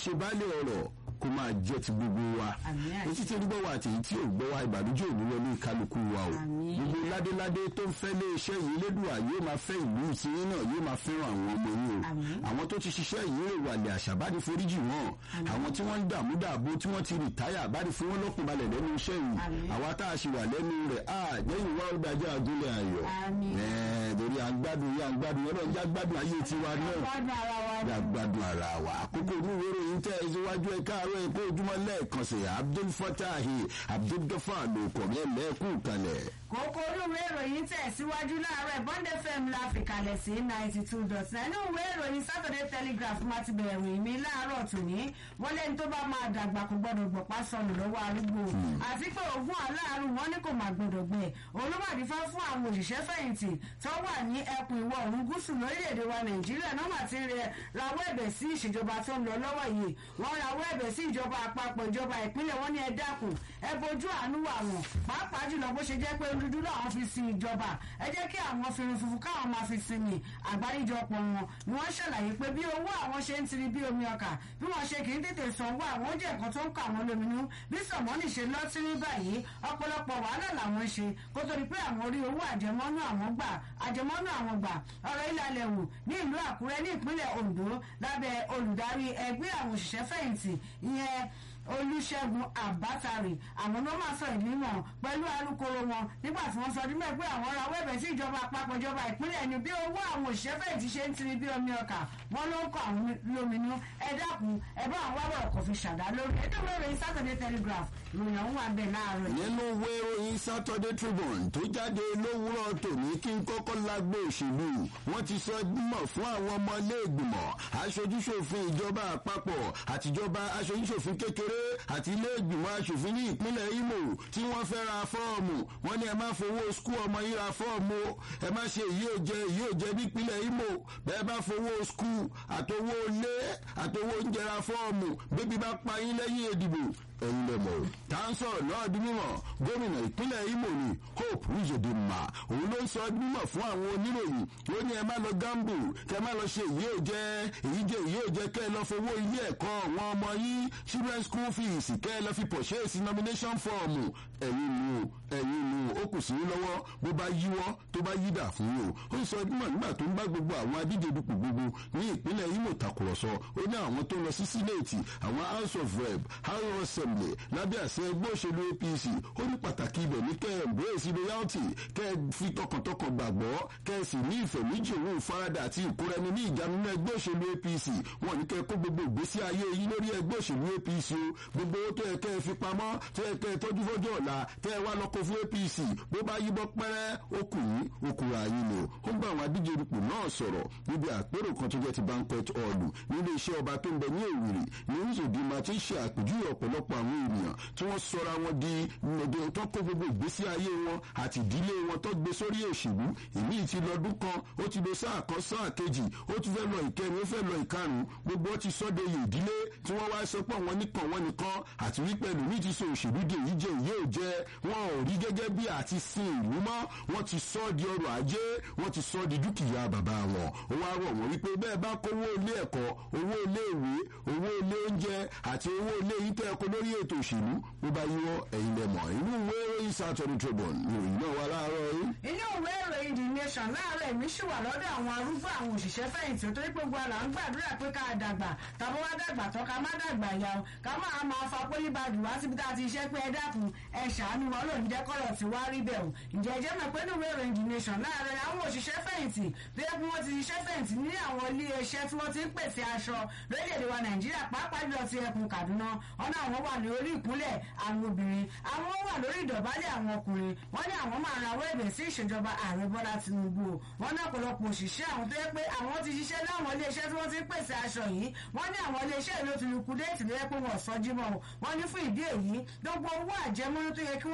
ṣe baálé ọ̀rọ̀ kó máa jẹ́ ti gbogbo wa Àmín àṣẹ. etí tí ń gbọ́ wa àti èyí tí ò gbọ́ wa ìbànújẹ́ òní wọlé kálukú wa o Àmín. gbogbo ládéládé tó ń fẹ́ lé iṣẹ́ yìí lédùá yóò máa fẹ́ ìlú tiyín náà yóò máa fẹ́ràn àwọn ọmọ yín o Àmín. àwọn tó ti ṣiṣẹ́ yìí rè wàlẹ̀ àṣà bá ní foríjì wọn àwọn tí wọ́n ń dààmú dààbò tí wọ́n ti rìtáyà bá ní fún wọn lọ́kùn balẹ̀ lẹ́nu iṣẹ́ yìí Àmín. àwa tá a ṣe wà lẹ́nu rẹ̀ á lẹ́yìn wá ó dájọ́ àgúnlẹ̀ ayọ̀ Àmín. ẹ̀ẹ́ torí à ń gbádùn yá ń gbádùn ọlọ́run já gbádùn ayé tiwa náà gbádùn ara wa ya gbádùn ara wa àkókò olúwo ròyìn tẹ ẹ síwájú ẹ káàárọ̀ ẹ kó ojúmọ́ lẹ́ẹ̀kan sí abdul fatahi abdul gafar ló kọ mí ẹlẹkù kalẹ̀. kókó olúwe ìròyìn tẹ̀síwájú láàárọ̀ bond fm la fi kalẹ̀ sí ninety two dot nine inú ìwé ìròyìn saturday telegraph máa ti bẹ̀rẹ̀ ìròyìn mi láàárọ̀ tòní wọ́n lẹ́ni tó bá máa dàgbà kò gbọ́dọ̀ gbọ̀pá sọnù lọ́wọ́ arúgbó àti pé ogún aláàárù wọn ní kò máa gbọ́dọ̀ gbẹ olùwàdìfá fún àwọn òṣìṣẹ́ fẹ̀yìntì tó wà ní ẹkùn ìwọ̀ oòrùn gúúsù lórílẹ̀‐èdè wa nàìjíríà náà mà ti rẹ rawọ́ ẹ̀bẹ̀ sí ìṣèjọba tó ń lọ lọ́wọ́ yìí wọ́n rawọ́ ẹ̀bẹ̀ sí ìjọba àpapọ̀ ìjọba ìpínlẹ̀ wọn ní ẹ dákun ẹ bójú àánú wà wọ́n pàápàá jùlọ bó ṣe jẹ́ pé dúdú làwọn fi sin ìjọba ẹ jẹ́ kí àwọn fìrìn funfun káwọn máa fi sinmi àgbáríjọpọ̀ wọn ni wọ́n ṣàlàyé pé bí owó àwọn ṣe ń tiri bí omi ọkà bí wọ́n ṣe kì í tètè sanwó àwọn oúnjẹ nǹkan tó ń kọ àwọn lóminú bí sọ̀mọ́nì ṣe lọ sí ní báyìí ọ̀pọ̀lọpọ̀ wàhálà làwọn ṣe kó tó di pé àwọn orí owó àjẹmọ́nú àwọn gbà àjẹmọ́nú àwọn gbà ọ̀rọ̀ ìlàlẹ̀ wò ní ìlú àkúrẹ́ ní ìpínlẹ̀ ondo lábẹ́ olùdarí ẹgbẹ́ àwọn òṣìṣẹ́ fẹ̀yìntì ìyẹn olùṣègùn àbátàrè àwọn ló máa sọ ìgbìmọ̀ pẹ̀lú alukoro wọn nígbà tí wọ́n sọ ọdún mẹ́ẹ̀ pé àwọn rawọ́ ẹ̀bẹ̀ sí ìjọba àpapọ̀ ìjọba ìpínlẹ̀ ni bí owó àwọn òṣìṣẹ́ fẹ̀yìntì ṣe ń tiri bí omi ọkà wọn ló ń kọ àwọn lóminú ẹ dákun ẹ bá àwọn wábọ̀ ọkọ̀ fi ṣàdá lórí ẹ dẹ́gbẹ́ rẹ̀ saturday telegraph ìròyìn àwọn wà bẹ́ẹ̀ láàárọ̀ yìí. nínú ìwé ìròyìn saturday tribune tó jáde lówùúrọ̀ tòní kí n kọ́kọ́ lágbo òṣèlú wọ́n ti sọ mọ̀ fún àwọn ọmọ iléègbìmọ̀ aṣojúṣòfin ìjọba àpapọ̀ àtijọba aṣojúṣòfin kékeré àti iléègbìmọ̀ aṣòfin ní ìpínlẹ̀ imo tí wọ́n fẹ́ ra fọ́ọ̀mù wọ́n ní ẹ má fowó skul ọmọ yín ra fọ́ọ̀mù o ẹ má ṣe èyí ò jẹ èyí ò jẹ nípínlẹ̀ imo bẹ́ẹ̀ bá fowó skul àtowó ilé àtowó oúnjẹ ra fọ́ọ̀mù bébí bá pa yín lẹ́yìn ìdìbò ẹ̀yin lẹ mọ̀ o. tá à ń sọ̀rọ̀ náà di mímọ̀ gómìnà ìpínlẹ̀ imo ni hope uzodinma òun ló ń sọ di mímọ̀ fún àwọn oníròyìn ó ní ẹ má lọ gambu kẹ má lọ ṣe èyí ò jẹ èyí jẹ èyí ò jẹ kẹ ẹ lọ fowó ilé ẹ̀kọ́ àwọn ọmọ yín children school fees kẹ ẹ lọ fi purchase nomination form ẹ̀yin nu ẹ̀yin nu ó kù sí yín lọ́wọ́ bó bá yíwọ́ tó bá yídà fún yín o ó ń sọ dímọ̀ nígbà tó ń bá gbogbo àwọn adíje dupò gbogbo ní ìpínlẹ̀ imo tàkùrọ̀sọ ó ní àwọn tó lọ sí sínéètì àwọn house of rep house of assembly lábẹ́ àṣẹ ẹgbẹ́ òṣèlú apc ó ní pàtàkì ibẹ̀ ní kẹ́ ẹ̀ embrace loyalty kẹ́ ẹ fi tọkàntọkàn gbàgbọ́ kẹ́ ẹ sì ní ìfẹ́ méjì òun ìfaradà àti ìkóraẹni ní ìjánu ní ẹgbẹ́ òṣèlú apc wọn ní kẹ́ ẹ kó gbogbo ìgbésí ayé yín lórí ẹgbẹ́ òṣèlú apc o gbogbo owó tó yẹ kẹ́ ẹ fi pamọ́ tó yẹ kẹ́ ẹ tọ́jú fọ́jọ́ ọ̀la tẹ́ ẹ wá lọ́kọ̀ fún apc bó bá yíbọ́ pẹ́rẹ́ ó kù yín ó kura yín lò ó ń bá àwọn adíje dupò náà sọ̀rọ̀ níbi àpérò kan tó jẹ́ ti banquet hall nílé iṣẹ́ ọba tó ń bẹ ní èwìrì ní ìzòdìmọ̀ tí ń ṣe àpèjúwe ọ̀pọ̀lọpọ̀ àwọn ènìyàn tí wọ́n sọra wọn di nọ̀dọ̀ tó kó gbogbo ìgbésí ayé wọn àti ìdílé wọn tó gbé sórí òṣèlú èmi ti lọ́dún kan ó ti lo sáà kan sáà kejì ó ti fẹ́ lọ ìkẹrin ó fẹ́ lọ ìkarùn gbogbo ó ti sọ́dọ̀ iye ìdílé tí wọ́n wá sọ pé àwọn nìkan wọn nìkan àti wípé ẹlòmíì ti so òṣèlú di èyí jẹ èyí ò jẹ wọn ò rí gẹ́gẹ́ bí àti sin ìlú mọ́ wọ́n ti sọ di ọrọ̀ ajé wọ́n ti sọ di dúkìá bàbá wọn ó wá rọ̀ wọ́n wípé bẹ́ẹ̀ bá kówó ilé ẹ̀kọ́ owó ilé ìwé owó ilé oúnjẹ àti owó ilé yìí tẹ́ ẹ̀kọ́ lórí ètò òṣèlú bó bá yíwọ́ ẹ̀yin lẹ mọ̀ inú ìwé ìròyìn saturday tribune ìròyìn náà wà láàárọ̀ yìí. inú ìwé ìròyìn the nation láàárọ̀ èmi ṣì wà lọ́dọ̀ àwọn arúgbó àwọn òṣìṣẹ́ fẹ̀yìntì torí pé gbogbo àlà ń gbàdúrà pé ká dàgbà tàbí wá dàgbà tán ká má dàgbà ya o ká máa máa fa pólíbàdù wá síbi tá a ti ṣe pé ẹ dákun ẹ ṣàánú wọn lòún jẹ́ kọ́rọ̀ tí wá rí bẹ̀ o ǹjẹ́ jẹ́ mọ̀ pé inú ìwé ìròyìn the nation láàárọ̀ àwọn òṣìṣẹ́ fẹ̀yìntì bí ẹkún wọn ti ṣiṣẹ́ fẹ̀yìntì ní àwọn ilé iṣẹ́ tí wọ́n ti ń pèsè aṣọ lórílẹ̀‐èdè wa nàìjíríà pàápàá jùlọ ti ẹkùn kaduna ọ̀nà àwọn wà ní orí ìkúnlẹ̀ àwọn obìnrin àwọn wà lórí ìdọ̀bálẹ̀ àwọn ọkùnrin wọ́n ní àwọn máa rawọ́ ẹ̀bẹ̀ sí ìṣèjọba ààrẹ bọ́lá tinubu wọ́n ní ọ̀pọ̀lọpọ̀ òṣìṣẹ́ àwọn tó yẹ pé àwọn ti ṣiṣẹ́ láwọn iléeṣẹ́ tí wọ́n ti ń pèsè aṣọ yìí wọ́n ní àwọn iléeṣẹ́ ìlú ti lukú déètì lóyẹ pé wọ́n sọ jímọ̀ wọ́n ní fún ìdí èyí gbogbo owó àjẹmọ́nú tó yẹ kí wọ́n fún àwọn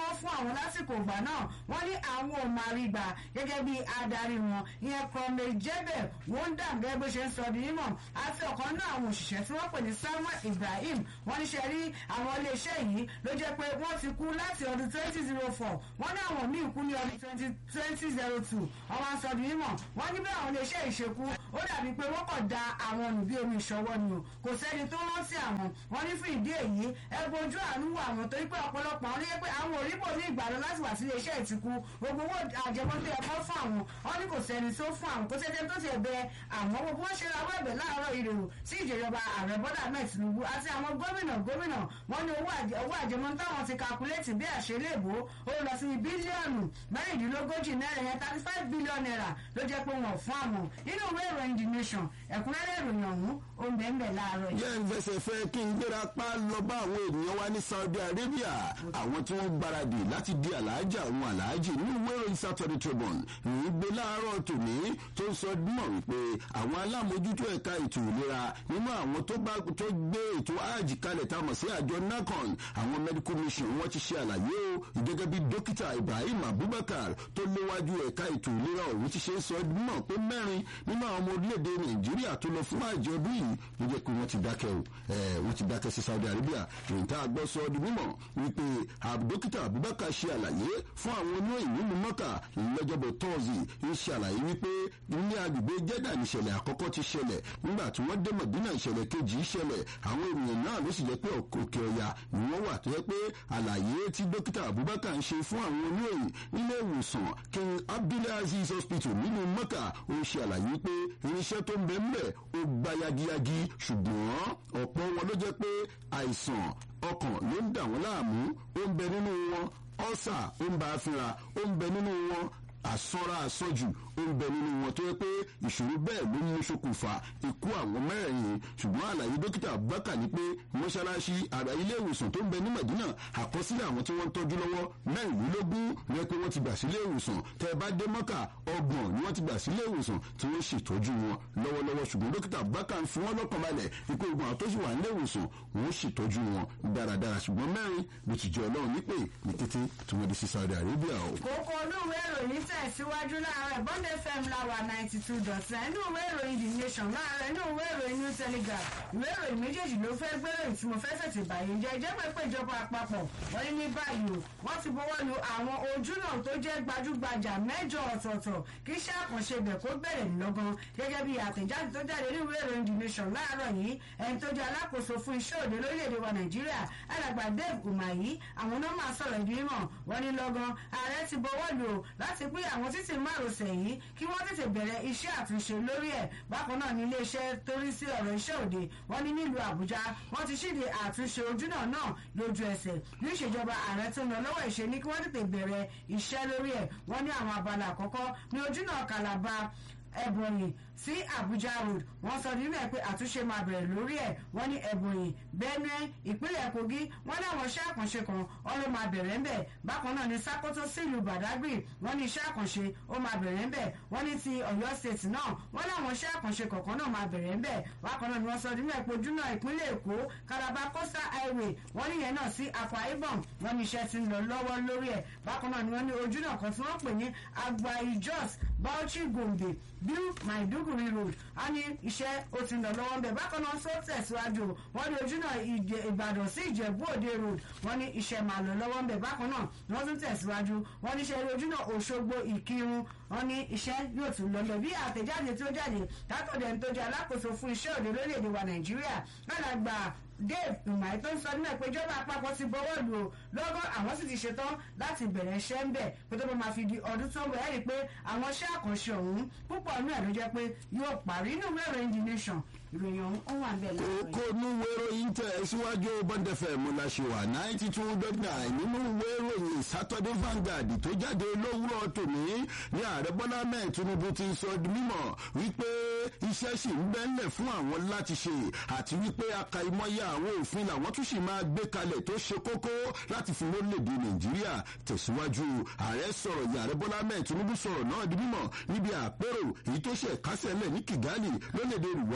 wọn lásìkò ìgbà náà wọ́n ní àwọn ò máa rí gbà gẹ́gẹ́ bí adarí wọn ìyẹn kọ́mẹ jẹ́bẹ̀ wọ́n dà gẹ́gẹ́ bó ṣe ń sọ di mímọ̀ àti ọ̀kan náà àwọn òṣìṣẹ́ tí wọ́n pè ní samuel ibrahim wọ́n ní ṣe rí àwọn iléeṣẹ́ yìí ló jẹ́ pé wọ́n ti kú láti ọdún twenty zero four wọ́n ní àwọn míì kú ní ọdún twenty twenty zero two wọ́n wá ń sọ di mímọ̀ wọ́n ní bí àwọn iléeṣẹ́ yìí ṣe kú ó dàbí pé wọ́n kàn da àwọn nù bí omi ìṣọwọ́ ni o kò sẹ́ni tó rántí àwọn wọ́n ní fún ìdí èyí ẹ bojú àánú wà wọ́n torí pé ọ̀pọ̀lọpọ̀ àwọn oníyẹ pé àwọn òrípò ní ìgbàlọ́ láti wà sí iléeṣẹ́ ìtìkú gbogbo owó àjẹmọ́tò ẹ̀kọ́ fún àwọn wọ́n ní kò sẹ́ni tó fún àwọn kò sẹ́ni tó ti ẹ̀bẹ̀ àwọn gbogbo wọn ṣe rawọ́ ẹ̀bẹ̀ láàárọ̀ ìrèrò sí ìjọba ààrẹ bọ́dà mẹ́ẹ̀ tinubu àti àwọn gómìnà gómìnà wọ́n ní owó àjẹmọ́ táwọn ti kakuléètì bí àṣelébò ó lọ sí bílíọ̀nù mẹ́rìndínlógójì náírà yẹn thirty five billion naira ló jẹ́ pé wọ́n fún àwọn nínú ìwé ìròyìn the nation ẹ̀kúnrẹ́rẹ́ ìròyìn ọ̀hún ó ń bẹ́ẹ̀ bẹ́ẹ̀ láàárọ̀ yìí. jẹ́ ìfẹsẹ̀ fẹ́ kí n gbéra pa lọ bá àwọn ènìyàn wa ní saudi arabia àwọn tí wọ́n gbáradì láti di aláàjà àwọn aláàjì ní ìwé ìròyìn saturday tribune ìròyìn gbé láàárọ̀ tòní tó ń sọ mọ̀ wípé àwọn alámòjútó ẹ̀ka ètò ìlera nínú àwọn tó bá tó gbé ètò áàjì kalẹ̀ tá a mọ̀ sí àjọ nacon àwọn medical mission wọ́n ti ṣe àlàyé o gẹ́gẹ́ bí dókítà ibrahim abubakar tó léwájú ẹ̀ka ètò ìlera ọ̀hún ti ṣe sọ mọ̀ pé mẹ́rin nínú àwọn ọmọ orílẹ̀-èdè nàìjíríà tó lọ fún àjọ ọdún yìí ló jẹ́ pé wọ́n ti dákẹ́ o wọ́n ti dákẹ́ sí saudi arabia ìrìn tá a gbọ́ sọ ọdún mímọ̀ wípé dókítà abubakar ṣe àlàyé fún àwọn oníròyìn nínú mọ́kà lọ́jọ́bọ̀ tọ́ọ̀sì ń ṣe àlàyé wípé ní agbègbè jẹ́dà níṣẹ̀lẹ̀ àkọ́kọ́ ti ṣẹlẹ̀ nígbà tí wọ́n dé mọ̀dínà ìṣẹ̀lẹ̀ kejì ṣẹlẹ̀ àwọn ènìyàn náà ló sì jẹ́ pé òkè ọ̀yà ni wọ́n wà tó yẹ pé àlàyé tí dókítà abubakar ń ṣe fún àwọn oníròyìn nílé ìwòsàn king abdulaziz hospital nínú mọ́kà ó ń ṣe àlàyé pé irinṣẹ́ tó ń bẹ ńbẹ̀ ó gba yagiyagi ṣùgbọ́n ọ̀pọ̀ wọn ló jẹ́ pé àìsàn ọkàn ló ń dà wọ́n láàmú ó ń bẹ nínú wọn ọ́sà ó ń bá a fínra ó ń bẹ nínú wọn àsọra àsọjù ó ń bẹ nínú wọn tó yẹ pé ìṣòro bẹ́ẹ̀ ló mú ṣokùnfà ikú àwọn mẹ́rẹ̀ẹ̀rin ṣùgbọ́n àlàyé dókítà abubakar ni pé mọ́ṣáláṣí àrà ilé ìwòsàn tó ń bẹ ní madina àkọsílẹ̀ àwọn tí wọ́n ń tọ́jú lọ́wọ́ mẹ́rìnlélógún rẹ pé wọ́n ti gbà sílé ìwòsàn tẹ́ ẹ bá dé mọ́kà ọgbọ̀n ni wọ́n ti gbà sílé ìwòsàn tí wọ́n ṣètọ́jú wọn lọ́wọ́lọ́wọ́ ṣùgbọ́n dókítà abubakar fi wọ́n lọ́kàn balẹ̀ ikú ogun àwọn tó sì wà nílé ìwòsàn wọ́n ṣètọ́jú wọn dáradára ṣùgbọ́n mẹ́rin ló ti jẹ́ ọlọ́run nípè ní kété tí wọ́n di sí saudi arabia o. kókó olúwe ìròyìn tẹ̀síwájú láàárọ̀ bond fm láwa ninety two dot nine inú ìwé ìròyìn the nation láàárọ̀ inú ìwé ìròyìn new telegraph ìwé ìròyìn méjèèjì ló fẹ́ gbéròyìn tí mo fẹ́ fẹ̀tì báyìí jẹ́ ìjẹ́ pé pé ìjọba àpapọ̀ wọ́n ní ní báyìí o wọ́n ti bọ́wọ́ lu àwọn ojúnà tó jẹ́ gbajúgbajà mẹ́jọ ọ̀tọ̀ọ̀tọ̀ kí iṣẹ́ àkànṣe ibẹ̀ kó bẹ̀rẹ̀ lọ́gán gẹ́gẹ́ bí àtẹ̀jáde tó jáde ní ìwé ìròyìn the nation láàárọ̀ yìí ẹni tó jẹ́ alákòóso fún iṣẹ́ òde lórílẹ̀‐èdè wa nàìjíríà alàgbà dave umahi àwọn náà máa sọ̀rọ̀ ìdí mímọ̀ wọ́n ní lọ́gán ààrẹ ti bọ́wọ́ lù ó láti pín àwọn títì márosẹ̀ yìí kí wọ́n tètè bẹ̀rẹ̀ iṣẹ́ àtúnṣe lórí ẹ̀ bákan náà ní iléeṣẹ́ torí sí ọ̀rọ̀ iṣẹ́ òde wọ́n ní nílùú àbújá wọ́n ti ṣíde àtúnṣe ojúnà náà lójú ẹsẹ̀ ní ìṣèjọba ààrẹ tó ń lọ lọ́wọ́ ìṣe ní kí wọ́n tètè bẹ̀rẹ̀ iṣẹ́ lórí ẹ̀ wọ́n ní àwọn abala àkọ́kọ́ ní ojúnà kàlàbà ẹ̀bọ̀nyì sí abuja road wọ́n sọ nínú ẹ̀ pé àtúnṣe máa bẹ̀rẹ̀ lórí ẹ̀ wọ́n ní ẹ̀bọ̀nyì benue ìpínlẹ̀ kogi wọ́n ní àwọn iṣẹ́ àkànṣe kan wọ́n ló máa bẹ̀rẹ̀ ńbẹ̀ bákan náà ní sakoto sílùú badagry wọ́n ní iṣẹ́ àkànṣe ó máa bẹ̀rẹ̀ ńbẹ̀ wọ́n ní ti ọ̀yọ́ state náà wọ́n ní àwọn iṣẹ́ àkànṣe kọ̀ọ̀kan náà máa bẹ̀rẹ̀ ńbẹ̀ bákan náà ni wọ́n sọ nínú ẹ̀ pé ojúnà ìpínlẹ̀ èkó calabar coastal highway wọ́n ní yẹn náà sí akwa ibom wọ́n ní iṣẹ́ ti ń lọ lọ́wọ́ lórí ẹ̀ bákan náà ni wọ́n ní ojúnà kan tí wọ́n pè ní agbai jos bauchi gombe bill maiduguri road a ní iṣẹ́ ó ti ń lọ lọ́wọ́ ńbẹ̀ bákan náà sọ tẹ̀síwájú wọ́n ní ojúnà ìbàdàn sí ìjẹ̀bú òde road wọ́n ní iṣẹ́ máa lọ lọ́wọ́ ńbẹ̀ bákan náà wọ́n tún tẹ̀síwájú wọ́n ní iṣẹ́ ojúnà òṣogbo ìkírun wọ́n ní iṣẹ́ yóò tún lọ lọ bí àtẹ̀jáde tó jáde látọ̀dẹ̀ tó jẹ́ alákòóso fún iṣẹ́ òde lórílẹ̀‐èdè wa nàìjíríà lálàgbà dave umahi tó ń sọ nínú ẹ pé ìjọba àpapọ̀ ti bọ́wọ́ lù ó lọ́gọ́ àwọn sì ti ṣetán láti bẹ̀rẹ̀ iṣẹ́ ń bẹ̀ pé tó bá máa fi di ọdún tó ń bọ̀ ẹ́ rí i pé àwọn iṣẹ́ àkànṣe ọ̀hún púpọ̀ nínú ẹ̀ ló jẹ́ pé yóò parí inú ìwé ìròyìn the nation ìròyìn ọ̀hún ó wà ń bẹ̀ láàárọ̀ kókó ní ìwé ìròyìn tẹ̀ síwájú bọ́ndẹ̀fẹ̀ múláṣẹ́wà ninety two dot nine nínú ìwé ìròyìn saturday vanguard tó jáde lówùrọ̀ tòní ní ààrẹ bọ́lá mẹ́ẹ̀ tinubu ti sọ di mímọ̀ wípé iṣẹ́ sì ń bẹ́ńlẹ̀ fún àwọn láti ṣe àti wípé akaimọ́yà àwọn òfin làwọn tún sì máa gbé kalẹ̀ tó ṣe kókó láti fi lórílẹ̀‐èdè nàìjíríà tẹ̀síwájú ààrẹ sọ̀rọ̀ yìí ààrẹ bọ́lá mẹ́ẹ̀ tinubu sọ̀rọ̀ náà di mímọ̀ níbi àpérò èyí tó ṣe kásẹ̀ lẹ̀ ní kigali lórílẹ̀‐èdè rwanda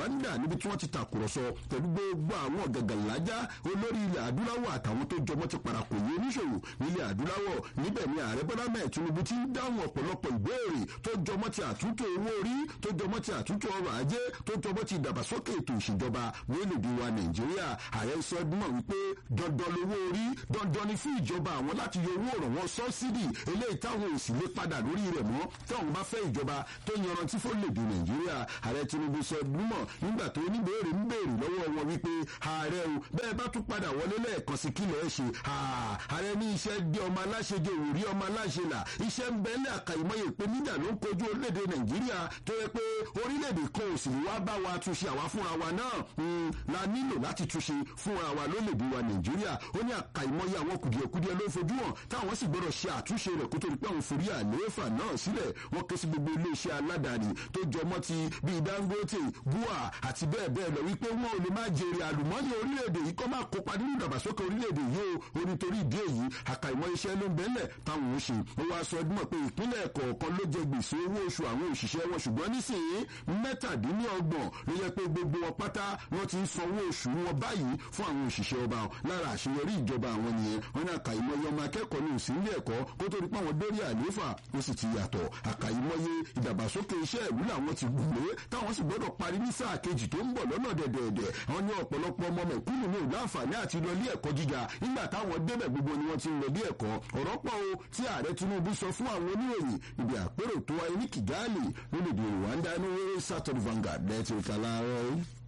níbi tí wọ́n ti tàkùrọ̀sọ pẹ̀lú gbogbo àwọn ọ̀gàgàlájà olórí ilẹ̀ adúláwọ̀ àtàwọn tó jọmọ́ ti parakò yé oníṣòwò nílẹ̀ adúláwọ̀ níbẹ̀ ni ààrẹ bọ́lá mẹ́ẹ̀ tinubu ti ń dáhùn ọ̀pọ̀lọpọ̀ ìbéèrè tó jọmọ́ ti àtúntò owó orí tó jọmọ́ ti àtúntò ọrọ̀ ajé tó jọmọ́ ti ìdàgbàsókè ètò ìṣèjọba lórílẹ̀‐èdè wa nàìjíríà ààrẹ sọ mọ̀ wípé dandan lówó orí dandan ni fún ìjọba àwọn láti yọ owó òrànwọ́ sọ́sídì eléyìí táwọn ò sì lè padà lórí rẹ̀ mọ́ táwọn bá fẹ́ ìjọba tó yanrantí fórílẹ̀‐èdè nàìjíríà ààrẹ tinubu sọ mọ̀ nígbà tó oníbèrè ń béèrè lọ́wọ́ wọn wípé ààrẹ o bẹ́ẹ̀ bá tún padà wọlé lẹ́ẹ̀kan sí kílẹ̀ ẹ̀ ṣe ààrẹ ní iṣẹ́ gbé ọmọ aláṣẹ jẹ òrí ọmọ aláṣẹ là iṣẹ́ ń bẹ́ẹ̀lẹ̀ àkàìmọye ìpèníjà ló ń kojú orílẹ̀-èdè nàìjíríà tó yẹ pé orílẹ̀-èdè kan ò sì wá bá wa túnṣe àwa fúnra wa náà la nílò láti túnṣe fúnra wa lólèdè wa nàìjíríà ó ní àkàìmọye àwọn kùdìẹ̀kudiẹ ló ń fojú hàn táwọn sì gbọ́dọ̀ ṣe àtúnṣe rẹ̀ kó tó di pé àwọn forí àlééfà náà sílẹ̀ wọ́n ké sí gbogbo iléeṣẹ́ aládàáni tó jọmọ́ ti bíi dangote bua àti bẹ́ẹ̀ bẹ́ẹ̀ lọ wípé wọn ò lè má jèrè àlùmọ́nì orílẹ̀-èdè yìí kọ́ máa kópa nínú ìdàgbàsókè orílẹ̀-èdè yìí o onítorí ìdí èyí àkàìmọ̀ iṣẹ́ ló ń bẹ́lẹ̀ táwọn ò ṣe ó wá sọ ọdún mọ̀ pé ìpínlẹ̀ kọ̀ọ̀kan ló jẹ gbèsè owó oṣù àwọn òṣìṣẹ́ wọn ṣùgbọ́n nísìnyí mẹ́tàdínlọ́gbọ̀n ló yẹ pé gbogbo wọn pátá wọn ti ń sanwó oṣù wọn báyìí fún àwọn òṣìṣẹ́ ọba lára àṣeyọrí ìjọba àwọn nìyẹn wọn ní àkàìmọye ọmọ akẹ́kọ̀ọ́ ní òsínlé ẹ̀kọ́ kó tó di pé àwọn dórí àlééfà ó sì ti yàtọ̀ àkàìmọye ìdàgbàsókè iṣẹ́ ìlú làwọn ti gbùgbé táwọn sì gbọ́dọ̀ parí ní sáà kejì tó ń bọ̀ lọ́nà dẹ̀dẹ̀dẹ̀ wọn ní ọ̀pọ̀lọpọ̀ ọmọ mẹ̀kúnnù ní ìlú àǹfààní àti lọ ilé ẹ̀kọ́ gíga nígbà táwọn débẹ̀ gbogbo ni wọ́n ti ń lọ ilé ẹ̀kọ́ ọ̀rọ̀ pọ̀ o tí ààrẹ tinubu sọ fún àwọn oníròyìn ibi àpérò tó wáyé ní kigali lórílẹ̀‐èdè rwanda ní wẹ́rẹ́ saturday vanguard lẹ́tìrìkà láàárọ̀